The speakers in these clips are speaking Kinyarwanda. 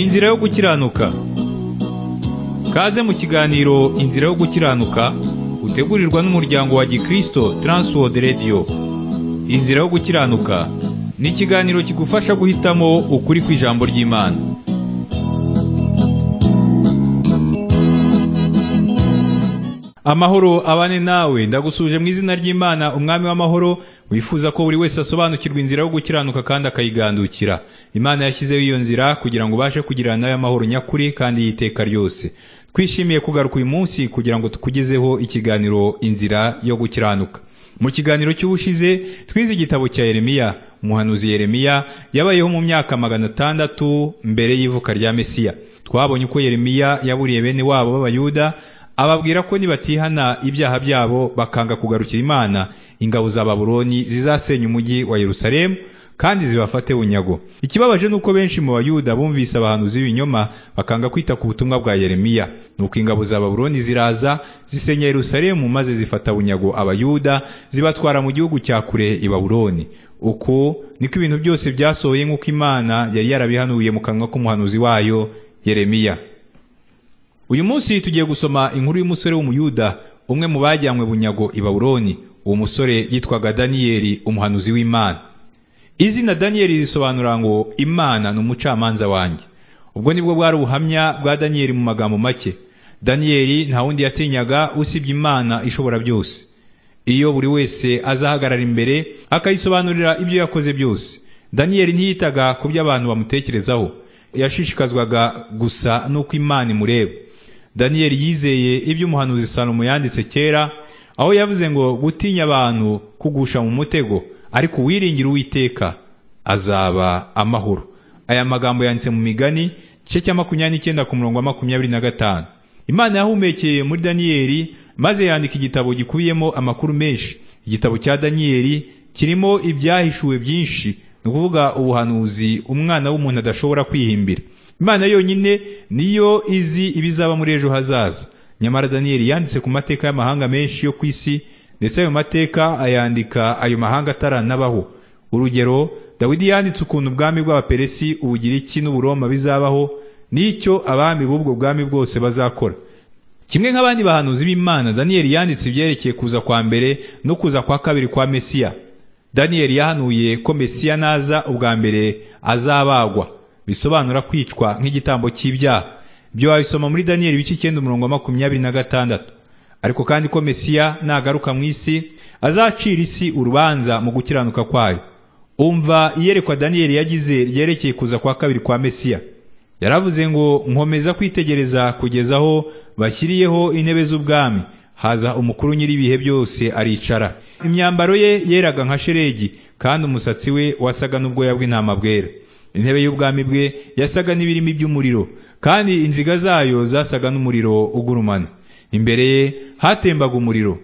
Inzira yo gukiranuka Kaze mu kiganiro Inzira yo gukiranuka utegurirwa n'umuryango wa Gikristo Transworld Radio Inzira yo gukiranuka ni ikiganiro kigufasha guhitamo ukuri kw'ijambo ry'Imana Amahoro abane nawe ndagusuje mu izina ry'Imana umwami w'amahoro wifuza ko buri wese asobanukirwa inzira yo gukiranuka kandi akayigandukira Imana yashyizeho iyo nzira kugira ngo ubashe kugirana nawe amahoro nyakuri kandi y'iteka ryose twishimiye kugaruka uyu munsi kugira ngo tukugezeho ikiganiro inzira yo gukiranuka mu kiganiro cy'ubushize twize igitabo cya Yeremiya umuhanuzi Yeremiya yabayeho mu myaka magana atandatu mbere y'ivuka rya Mesiya twabonye uko Yeremiya yaburiye bene wabo b'abayuda ababwira ko nibatihana ibyaha byabo bakanga kugarukira Imana ingabo za Babuloni zizasenya umujyi wa Yerusalemu kandi zibafate bunyago ikibabaje nuko benshi mu bayuda bumvise abahanuzi b'ibinyoma bakanga kwita ku butumwa bwa Yeremiya nuko ingabo za Babuloni ziraza zisenya Yerusalemu maze zifata bunyago abayuda zibatwara mu gihugu cya kure i Babuloni uko niko ibintu byose byasohoye nk'uko Imana yari yarabihanuye mu kanwa k'umuhanuzi wayo Yeremiya uyu munsi tugiye gusoma inkuru y'umusore w'umuyuda umwe mu bajyanywe bunyago i Babuloni uwo musore yitwaga Daniyeli umuhanuzi w'Imana izina Daniyeli risobanura ngo Imana ni umucamanza wanjye ubwo nibwo bwari ubuhamya bwa Daniyeli mu magambo make Daniyeli nta wundi yatinyaga usibye Imana ishobora byose iyo buri wese azahagarara imbere akayisobanurira ibyo yakoze byose Daniyeli ntiyitaga ku byo abantu bamutekerezaho yashishikazwaga gusa n'uko Imana imureba daniyeli yizeye ibyo umuhanuzi salomo yanditse kera aho yavuze ngo gutinya abantu kugusha mu mutego ariko uwiringira uwiteka azaba amahoro aya magambo yanditse mu migani igice cya makumyabiri n'icyenda ku murongo wa makumyabiri na gatanu imana yahumekeye muri daniyeli maze yandika igitabo gikubiyemo amakuru menshi igitabo cya daniyeli kirimo ibyahishuwe byinshi ni ukuvuga ubuhanuzi umwana w'umuntu adashobora kwihimbira imana yonyine niyo izi ibizaba muri ejo hazaza nyamara daniyeli yanditse ku mateka y'amahanga menshi yo ku isi ndetse ayo mateka ayandika ayo mahanga ataranabaho urugero dawidi yanditse ukuntu ubwami bw'abaperesi ubugiriki n'uburoma bizabaho n'icyo abami b'ubwo bwami bwose bazakora kimwe nk'abandi bahanuzi b'imana daniyeli yanditse ibyerekeye kuza kwa mbere no kuza kwa kabiri kwa mesiya daniyeli yahanuye ko mesiya naza ubwa mbere azabagwa bisobanura kwicwa nk'igitambo cy'ibyaha ibyo wabisoma muri daniyeli ibice icyenda umurongo wa makumyabiri na gatandatu ariko kandi ko mesiya nagaruka mu isi azacira isi urubanza mu gukiranuka kwayo umva iyerekwa daniyeli yagize ryerekeye kuza kwa kabiri kwa mesiya yaravuze ngo nkomeza kwitegereza kugeza aho bashyiriyeho intebe z'ubwami haza umukuru nyir'ibihe byose aricara imyambaro ye yeraga nka sheregi kandi umusatsi we wasaga n'ubwoya bw'intama bwera intebe y'ubwami bwe yasaga n'ibirimi by'umuriro kandi inziga zayo zasaga n'umuriro ugurumana imbere ye hatembaga umuriro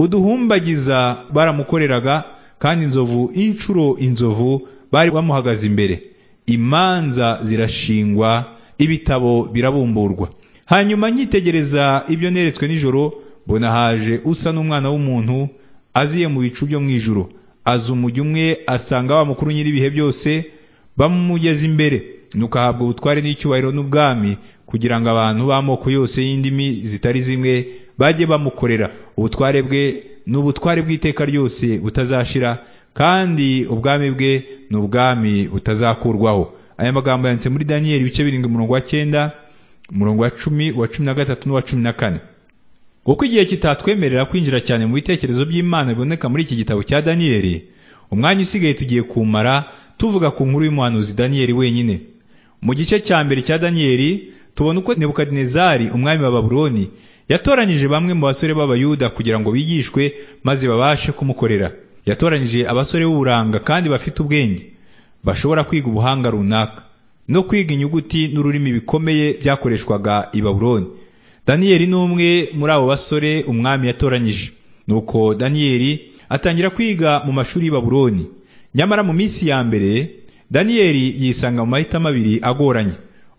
uduhumbagiza baramukoreraga kandi inzovu inshuro inzovu bari bamuhagaze imbere imanza zirashingwa ibitabo birabumburwa hanyuma nkitegereza ibyo neretswe nijoro mbona haje usa n'umwana w'umuntu aziye mu bicu byo mu ijoro aza umujyi umwe asanga wa mukuru nyir'ibihe byose bamumugeza imbere nuko ahabwa ubutware n'icyubahiro n'ubwami kugira ngo abantu b'amoko yose y'indimi zitari zimwe bajye bamukorera ubutware bwe ni ubutware bw'iteka ryose butazashira kandi ubwami bwe ni ubwami butazakurwaho aya magambo yanditse muri daniyeli ibice birindwi umurongo wa cyenda umurongo wa cumi wa cumi na gatatu n'uwa cumi na kane kuko igihe kitatwemerera kwinjira cyane mu bitekerezo by'imana biboneka muri iki gitabo cya daniyeli umwanya usigaye tugiye kumara tuvuga ku nkuru y'umuhanuzi daniyeli wenyine mu gice cya mbere cya daniyeli tubona uko nebukadinezari umwami wa babuloni yatoranyije bamwe mu basore b'abayuda kugira ngo bigishwe maze babashe kumukorera yatoranyije abasore b'uburanga kandi bafite ubwenge bashobora kwiga ubuhanga runaka no kwiga inyuguti n'ururimi bikomeye byakoreshwaga i babuloni daniyeli ni umwe muri abo basore umwami yatoranyije nuko daniyeli atangira kwiga mu mashuri y'i babuloni nyamara mu minsi ya mbere daniyeli yisanga mu mahitamo abiri agoranye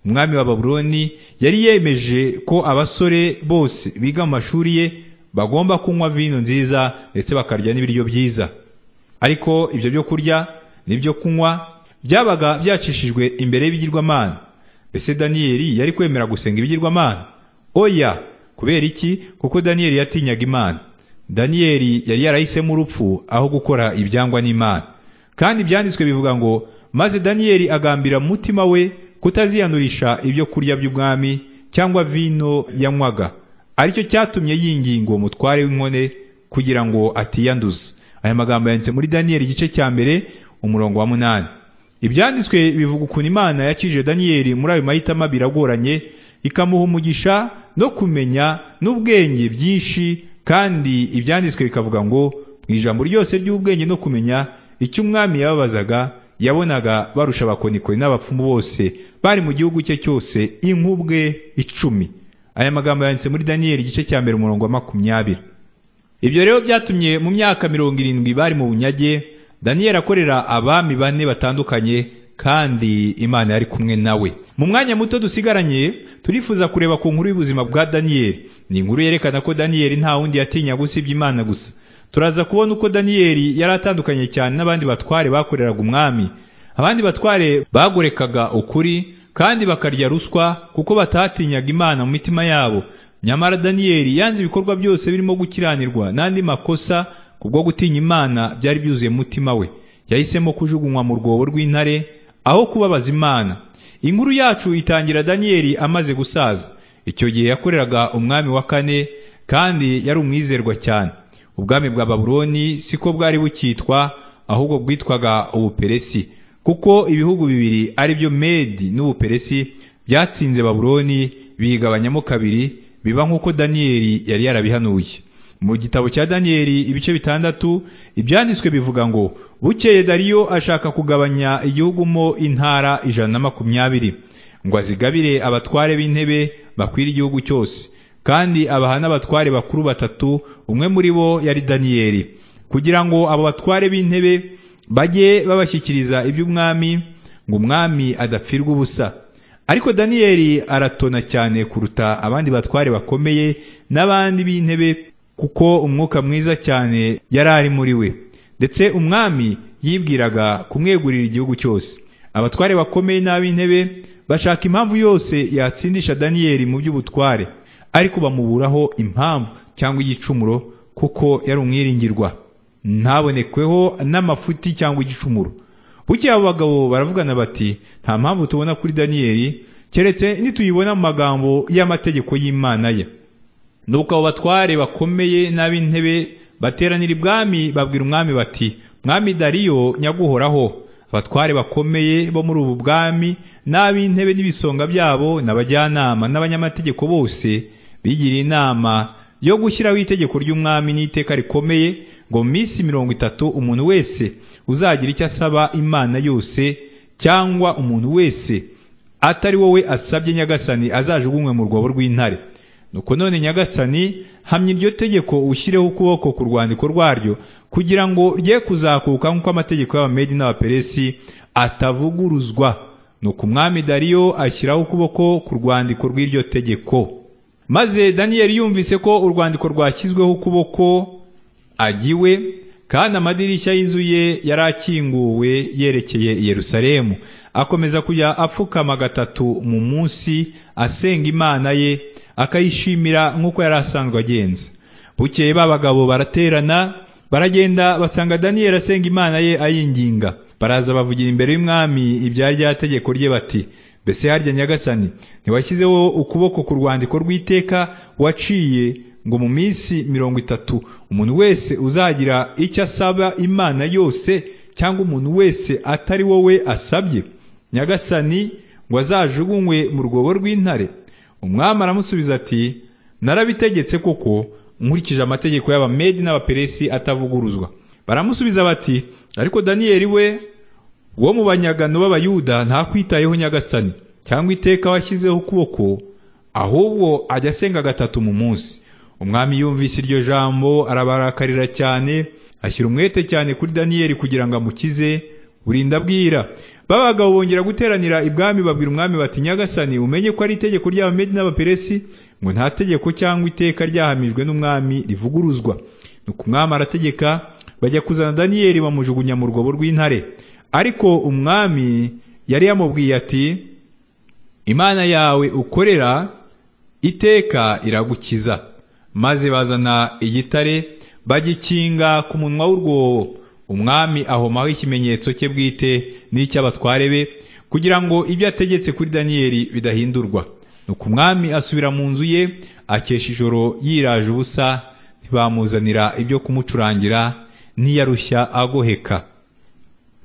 umwami wa babuloni yari yemeje ko abasore bose biga mu mashuri ye bagomba kunywa vino nziza ndetse bakarya n'ibiryo byiza ariko ibyo byo kurya n'ibyo kunywa byabaga byacishijwe imbere y'ibigirwamana ese daniyeli yari kwemera gusenga ibigirwamana oya kubera iki kuko daniyeli yatinyaga imana daniyeli yari yarahisemo urupfu aho gukora ibyangwa n'imana kandi ibyanditswe bivuga ngo maze daniyeli agambira mu mutima we kutaziyanurisha ibyo kurya by'ubwami cyangwa vino yanywaga aricyo cyatumye yinginga uwo mutware w'inkone kugira ngo atiyanduza aya magambo yanditse muri daniyeli igice cya mbere umurongo wa munani ibyanditswe bivuga ukuntu imana yakije daniyeli muri ayo mahitamo abiri agoranye ikamuha umugisha no kumenya n'ubwenge byinshi kandi ibyanditswe bikavuga ngo mu ijambo ryose ry'ubwenge no kumenya icyo umwami yababazaga yabonaga barusha abakonikoni n'abapfumu bose bari mu gihugu cye cyose inkubwe icumi aya magambo yanditse muri daniyeli igice cya mbere umurongo wa makumyabiri ibyo rero byatumye mu myaka mirongo irindwi bari mu bunyage daniyeli akorera abami bane batandukanye kandi imana yari kumwe nawe mu mwanya muto dusigaranye turifuza kureba ku nkuru y'ubuzima bwa daniyeli ni inkuru yerekana ko daniyeli nta wundi yatinya gusibya imana gusa turaza kubona uko daniyeli yari atandukanye cyane n'abandi batware bakoreraga umwami abandi batware bagorekaga ukuri kandi bakarya ruswa kuko batatinyaga imana mu mitima yabo nyamara daniyeli yanze ibikorwa byose birimo gukiranirwa n'andi makosa kubwo gutinya imana byari byuzuye umutima we yahisemo kujugunywa mu rwobo rw'intare aho kubabaza imana inkuru yacu itangira daniyeli amaze gusaza icyo gihe yakoreraga umwami wa kane kandi yari umwizerwa cyane ubwami bwa babuloni siko bwari bukitwa ahubwo bwitwaga ubuperesi kuko ibihugu bibiri ari byo medi n'ubuperesi byatsinze babuloni bigabanyamo kabiri biba nk'uko daniyeli yari yarabihanuye mu gitabo cya daniyeli ibice bitandatu ibyanditswe bivuga ngo bukeye dariyo ashaka kugabanya igihugu mo intara ijana na makumyabiri ngo azigabire abatware b'intebe bakwira igihugu cyose kandi abaha n'abatware bakuru batatu umwe muri bo yari daniyeli kugira ngo abo batware b'intebe bajye babashyikiriza iby'umwami ngo umwami adapfirwa ubusa ariko daniyeli aratona cyane kuruta abandi batware bakomeye n'abandi b'intebe kuko umwuka mwiza cyane yari ari muri we ndetse umwami yibwiraga kumwegurira igihugu cyose abatware bakomeye n'ab'intebe bashaka impamvu yose yatsindisha daniyeli mu by'ubutware ariko bamuburaho impamvu cyangwa igicumuro kuko yari umwiringirwa ntabonekweho n'amafuti cyangwa igicumuro buke abo bagabo baravugana bati nta mpamvu tubona kuri daniyeli keretse nituyibona mu magambo y'amategeko y'imana ye nuko abo batware bakomeye n'ab'intebe bateranira ibwami babwira umwami bati mwami dariyo nyaguhoraho abatware bakomeye bo muri ubu bwami n'ab'intebe n'ibisonga byabo n'abajyanama n'abanyamategeko bose bigiriye inama yo gushyiraho itegeko ry'umwami n'iteka rikomeye ngo mu minsi mirongo itatu umuntu wese uzagira icyo asaba imana yose cyangwa umuntu wese atari wowe asabye nyagasani azajugunywe mu rwobo rw'intare nuko none nyagasani hamya iryo tegeko ushyireho ukuboko ku rwandiko rwaryo kugira ngo rye kuzakuka nk'uko amategeko y'abamedi n'abaperesi atavuguruzwa nuko umwami dariyo ashyiraho ukuboko ku rwandiko rw'iryo tegeko maze daniyeli yumvise ko urwandiko rwashyizweho ukuboko agiwe kandi amadirishya y'inzu ye yari akinguwe yerekeye i yerusalemu akomeza kujya apfukama gatatu mu munsi asenga imana ye akayishimira nk'uko yari asanzwe agenza bukeye ba bagabo baraterana baragenda basanga daniyeli asenga imana ye ayinginga baraza bavugira imbere y'umwami ibya rya tegeko rye bati mbese harya nyagasani ntiwashyizeho ukuboko ku rwandiko rw'iteka waciye ngo mu minsi mirongo itatu umuntu wese uzagira icyo asaba imana yose cyangwa umuntu wese atari wowe asabye nyagasani ngo azajugunywe mu rwobo rw'intare umwami aramusubiza ati narabitegetse koko nkurikije amategeko y'abamedi n'abaperesi atavuguruzwa baramusubiza bati ariko daniyeli we wo mu banyagano b'abayuda ntakwitayeho nyagasani cyangwa iteka washyizeho ukuboko ahubwo ajya asenga gatatu mu munsi umwami yumvise iryo jambo arabarakarira cyane ashyira umwete cyane kuri daniyeli kugira ngo amukize burinda abwira babagabo bongera guteranira ibwami babwira umwami bati nyagasani umenye ko ari itegeko ry'abamedi n'abaperesi ngo nta tegeko cyangwa iteka ryahamijwe n'umwami rivuguruzwa nuko umwami arategeka bajya kuzana daniyeli bamujugunya mu rwobo rw'intare ariko umwami yari yamubwiye ati imana yawe ukorera iteka iragukiza maze bazana igitare bagikinga ku munwa w'urwobo umwami ahomaho ikimenyetso cye bwite n'icy'abatware be kugira ngo ibyo ategetse kuri daniyeli bidahindurwa nuko umwami asubira mu nzu ye akesha ijoro yiraje ubusa ntibamuzanira ibyo kumucurangira ntiyarushya agoheka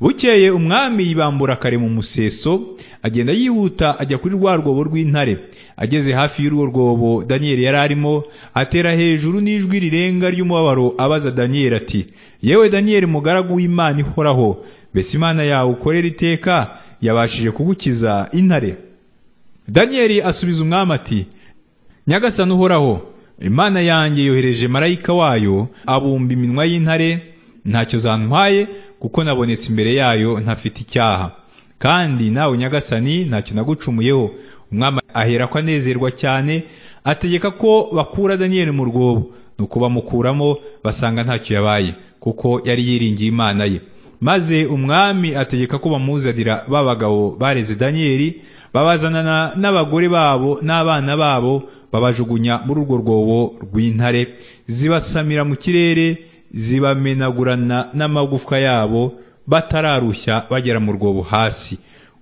bukeye umwami yibambura kare mu museso agenda yihuta ajya kuri rwa rwobo rw'intare ageze hafi y'urwo rwobo daniyeli yari arimo atera hejuru n'ijwi rirenga ry'umubabaro abaza daniyeli ati yewe daniyeli mugaragu w'imana ihoraho mbese imana yawe ukorera iteka yabashije kugukiza intare daniyeli asubiza umwami ati nyagasani uhoraho imana yanjye yohereje marayika wayo abumba iminwa y'intare ntacyo zantwaye kuko nabonetse imbere yayo ntafite icyaha kandi nawe nyagasani ntacyo nagucumuyeho umwami ahera ko anezerwa cyane ategeka ko bakura daniyeli mu rwobo nuko bamukuramo basanga ntacyo yabaye kuko yari yiringiye imana ye maze umwami ategeka ko bamuzanira ba bagabo bareze daniyeli babazanana n'abagore babo n'abana babo babajugunya muri urwo rwobo rw'intare zibasamira mu kirere zibamenagurana n'amagufwa yabo batararushya bagera mu rwobo hasi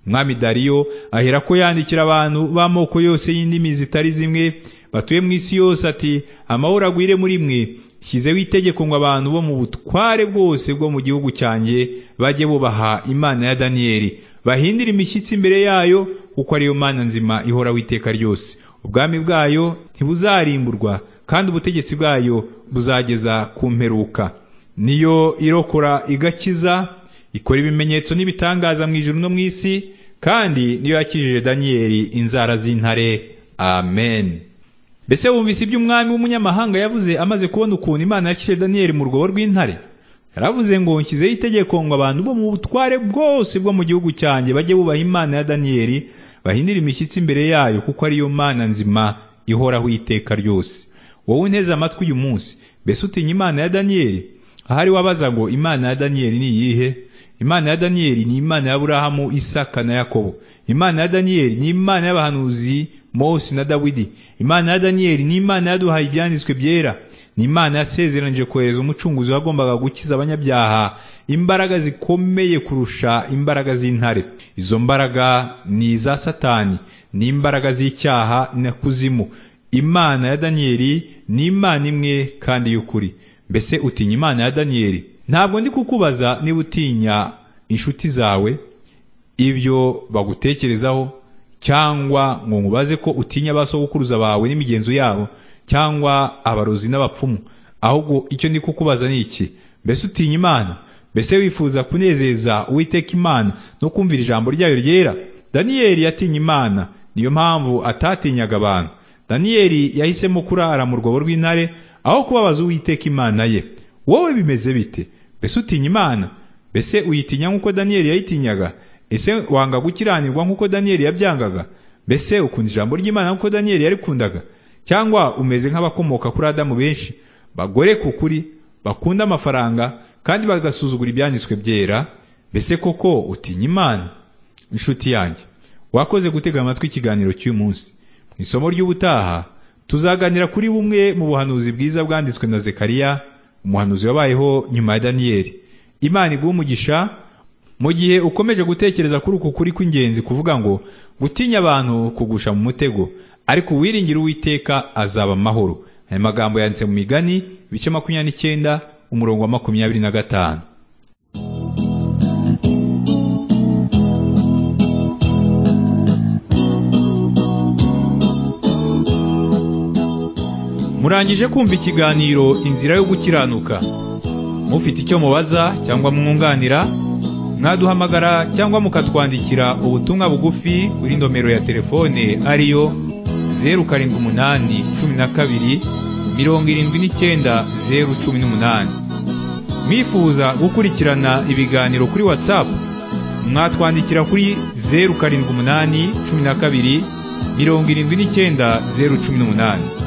umwami dariyo ahera ko yandikira abantu b'amoko yose y'indimi zitari zimwe batuye mu isi yose ati amahoro agwire muri mwe shyizeho itegeko ngo abantu bo mu butware bwose bwo mu gihugu cyanjye bajye bubaha imana ya daniyeli bahindire imishyitsi imbere yayo kuko ariyo mana nzima ihoraho iteka ryose ubwami bwayo ntibuzarimburwa kandi ubutegetsi bwayo buzageza ku mperuka niyo irokora igakiza ikora ibimenyetso n'ibitangaza mu ijoro no mu isi kandi niyo yakijije daniyeli inzara z'intare amen mbese wumvise ibyo umwami w'umunyamahanga yavuze amaze kubona ukuntu imana yakiriye daniyeli mu rwobo rw'intare yaravuze ngo nshyizeho itegeko ngo abantu bo mu butware bwose bwo mu gihugu cyanjye bajye bubaha imana ya daniyeli bahindire imishyitsi imbere yayo kuko ariyo mana nzima ihoraho iteka ryose wowe unteze amatwi uyu munsi mbese utinya imana ya daniyeli ahari wabaza ngo imana ya daniyeli ni iyihe imana ya daniyeli ni imana ya burahamu isaka na yakobo imana ya daniyeli ni imana y'abahanuzi mose na dawidi imana ya daniyeli ni imana yaduhaye ibyanditswe byera ni imana yasezeranije kohereza umucunguzi wagombaga gukiza abanyabyaha imbaraga zikomeye kurusha imbaraga z'intare izo mbaraga ni iza satani ni imbaraga z'icyaha na kuzimu imana ya daniyeli ni imana imwe kandi y'ukuri mbese utinya imana ya daniyeli ntabwo ndi kukubaza niba utinya inshuti zawe ibyo bagutekerezaho cyangwa ngo nkubaze ko utinya abasogokuruza bawe n'imigenzo yabo cyangwa abarozi n'abapfumu ahubwo icyo ndi kukubaza ni iki mbese utinya imana mbese wifuza kunezeza uwiteka imana no kumvira ijambo ryayo ryera daniyeli yatinya imana niyo mpamvu atatinyaga abantu daniyeli yahisemo kurara mu rwobo rw'intare aho kubabaza uwiteka imana ye wowe bimeze bite mbese utinya imana mbese uyitinya nk'uko daniyeli yayitinyaga ese wanga gukiranirwa nk'uko daniyeli yabyangaga mbese ukunda ijambo ry'imana nk'uko daniyeli yarikundaga cyangwa umeze nk'abakomoka kuri adamu benshi bagore ku kuri bakunda amafaranga kandi bagasuzugura ibyanditswe byera mbese koko utinya imana inshuti yanjye wakoze gutega amatwi ikiganiro cy'uyu munsi mu isomo ry'ubutaha tuzaganira kuri bumwe mu buhanuzi bwiza bwanditswe na zekariya umuhanuzi wabayeho nyuma ya daniyeli imana iguha umugisha mu gihe ukomeje gutekereza kuri uku kuri kw'ingenzi kuvuga ngo gutinya abantu kugusha mu mutego ariko uwiringira uwiteka azaba amahoro aya magambo yanditse mu migani ibice makumyabiri n'icyenda umurongo wa makumyabiri na gatanu murangije kumva ikiganiro inzira yo gukiranuka mufite icyo mubaza cyangwa mwunganira mwaduhamagara cyangwa mukatwandikira ubutumwa bugufi kuri nomero ya telefone ariyo zeru karindwi umunani cumi na kabiri mirongo irindwi n'icyenda zeru cumi n'umunani mwifuza gukurikirana ibiganiro kuri watsapu mwatwandikira kuri zeru karindwi umunani cumi na kabiri mirongo irindwi n'icyenda zeru cumi n'umunani